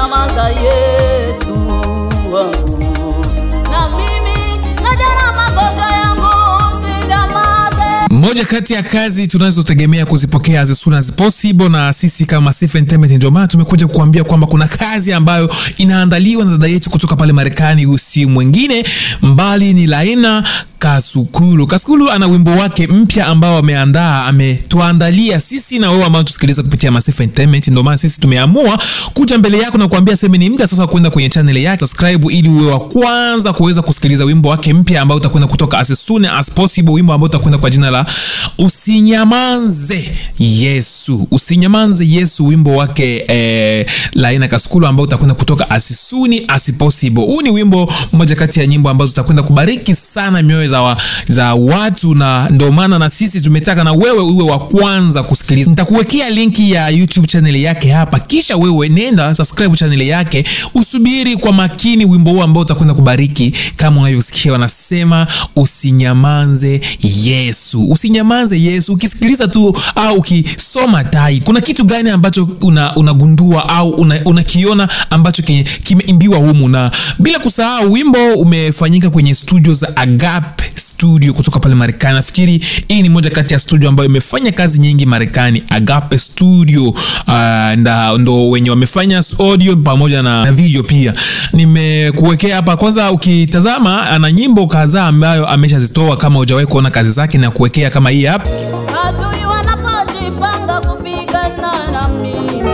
hukunyamaza Yesu wangu, na mimi najana magonjwa yangu usinyamaze. moja kati ya kazi tunazotegemea kuzipokea as soon as possible na sisi kama Safe Entertainment ndio maana tumekuja kukuambia kwamba kuna kazi ambayo inaandaliwa na dada yetu kutoka pale Marekani usi mwingine mbali ni Laina Kasukulu. Kasukulu ana wimbo wake mpya ambao ameandaa ametuandalia sisi na wewe ambao tusikiliza kupitia Massive Entertainment. Ndio maana sisi tumeamua kuja mbele yako na kuambia sema ni muda sasa wa kwenda kwenye channel yake, subscribe ili uwe wa kwanza kuweza kusikiliza wimbo wake mpya ambao utakwenda kutoka as soon as possible, wimbo ambao utakwenda kwa jina la Usinyamanze Yesu. Usinyamanze Yesu, wimbo wake eh, Laina Kasukulu ambao utakwenda kutoka as soon as possible. Huu ni wimbo mmoja kati ya nyimbo ambazo zitakwenda kubariki sana mioyo za, wa, za watu na ndio maana na sisi tumetaka na wewe uwe wa kwanza kusikiliza. Nitakuwekea linki ya YouTube channel yake hapa, kisha wewe nenda subscribe channel yake, usubiri kwa makini wimbo huu ambao utakwenda kubariki. Kama unavyosikia wanasema, usinyamanze Yesu, usinyamanze Yesu. Ukisikiliza tu au ukisoma tai, kuna kitu gani ambacho una, unagundua au unakiona una ambacho kimeimbiwa humu, na bila kusahau wimbo umefanyika kwenye studio za Agape Studio kutoka pale Marekani. Nafikiri hii ni moja kati ya studio ambayo imefanya kazi nyingi Marekani, Agape Studio. Uh, nda, ndo wenye wamefanya audio pamoja na, na video pia. Nimekuwekea hapa kwanza, ukitazama ana nyimbo kadhaa ambayo ameshazitoa. Kama hujawahi kuona kazi zake, na kuwekea kama hii hapa Adui wanapojipanga kupigana na mimi,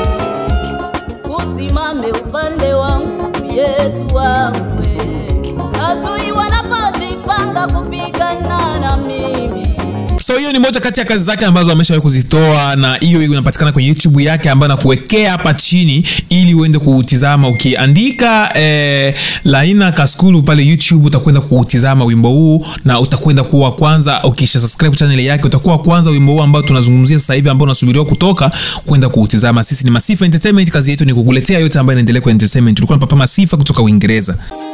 usimame upande wangu Yesu wangu. Adui wanapojipanga kupigana na mimi So hiyo ni moja kati ya kazi zake ambazo ameshawahi kuzitoa, na hiyo inapatikana kwenye YouTube yake ambayo nakuwekea hapa chini ili uende kuutizama. Ukiandika eh, Laina Kasukulu pale YouTube utakwenda kuutizama wimbo huu na utakwenda kuwa kwanza. Ukisha subscribe channel yake utakuwa kwanza wimbo huu ambao tunazungumzia sasa hivi ambao unasubiriwa kutoka kwenda kuutizama. Sisi ni Masifa Entertainment, kazi yetu ni kukuletea yote ambayo inaendelea kwa entertainment. Tulikuwa na Papa Masifa kutoka Uingereza.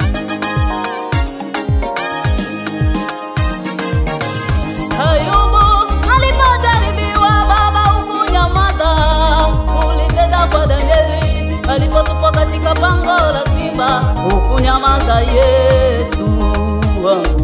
Ayubu alipojaribiwa, Baba hukunyamaza. Ulitenda kwa Danieli alipotupwa katika pango la simba, hukunyamaza Yesu wangu.